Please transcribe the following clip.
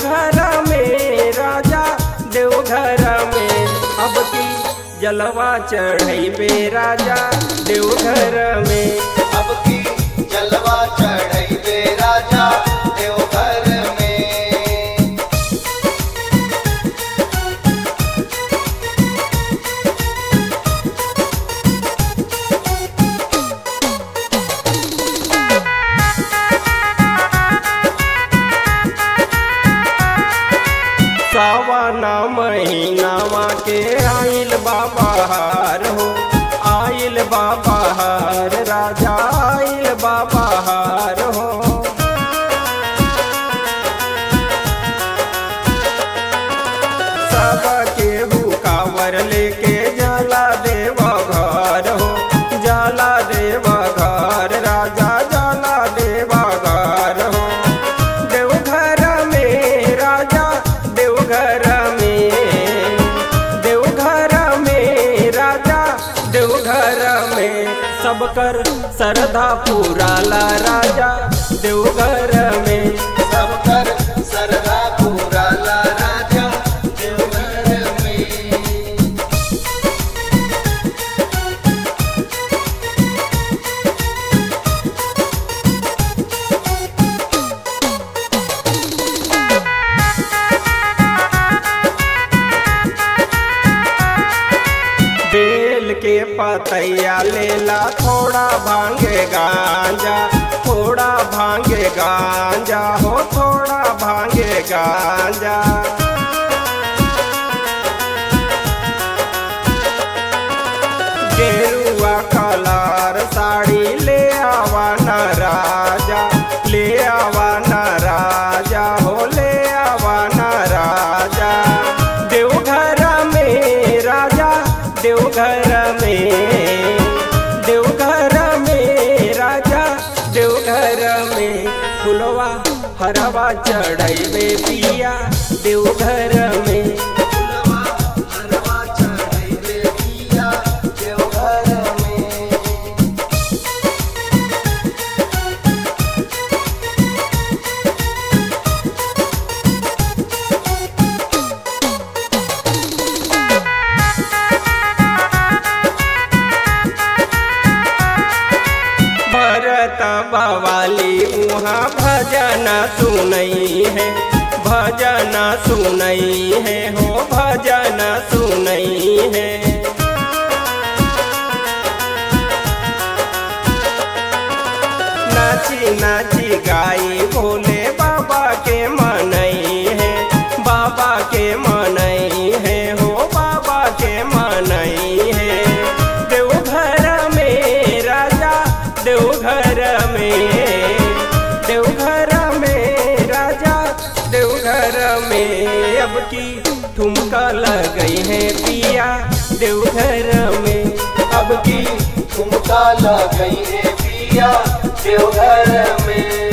देवघर में राजा देवघर में अब की जलवा चढ़ैबे राजा देवघर में अब की जलवा चढ़ैबे राजा देवघर में सावन महीनावा के आइल बाबा हो आइल बाबा राजा आइल बाबा हो सब केहू कावर लेके जाला देव घर हो जाला देव घर राजा जाला देव घर हो देवघर में राजा देवघर में देवघर में राजा देवघर में सब कर श्रद्धा पूरा ला राजा देवघर में सब कर सरदा पूरा ला राजा देवघर में बेल के पतैया लेला थोड़ा भांगे गांजा थोड़ा भांगे गांजा हो थोड़ा भांगे गांजा गेरुआ कलर साड़ी ले आवा न राजा ले आवा न राजा हो ले आवा न राजा देवघर में राजा देवघर में देवघर में राजा देवघर में फुलवा हरवा चढ़ैबे पिया देवघर में फुलवा हरवा चढ़ैबे पिया देवघर में भरत बवाली वहाँ भजन सुनई है भजन सुनई है हो भजन सुनई है नाची नाची गाई भोले बाबा के मनई है बाबा के मनई है हो बाबा के मनई है देवघर में राजा देवघर में देवघर में राजा देवघर में अब की ठुमका लगई है पिया देवघर में अब की ठुमका लग गई है पिया देवघर में